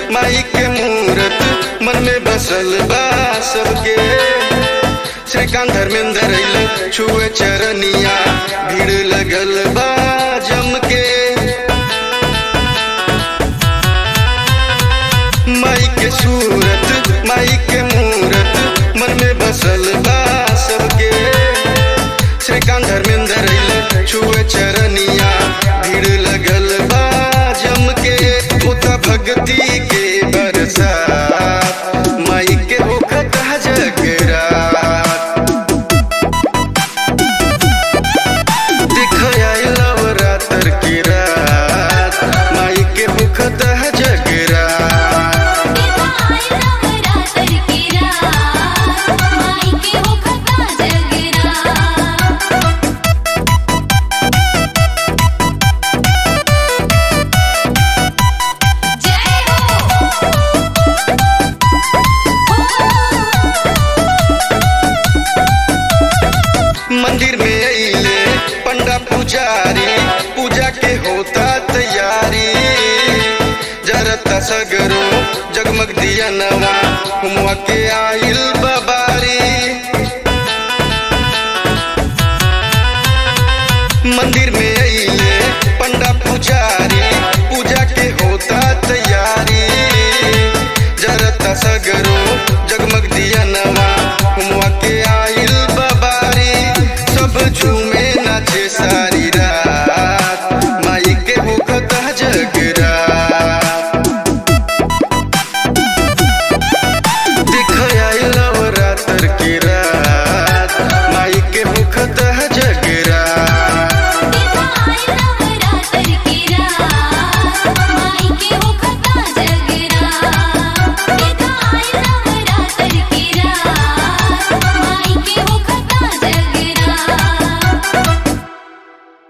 माई के मूरत मन में बसल बा सबके श्रीकांत धर्मेंद्र अइल छुए चरनिया भीड़ लगल बा जम के माई के सूरत माई के मूरत मन में बसल बा सबके श्रीकांत धर्मेंद्र अइल छुए चरनिया भीड़ लगल बा जम के होता भक्ति के बरसात माई के होखत जगरात दिखया नवरात्र की रात माई के होखत जगरात नवरात्र की रात माई के होखता जगरात जय मंदिर में अइले पंडा पुजारी पूजा के होता तैयारी जरता सगरो जगमग दिया नवा हुआ के आइल बाबा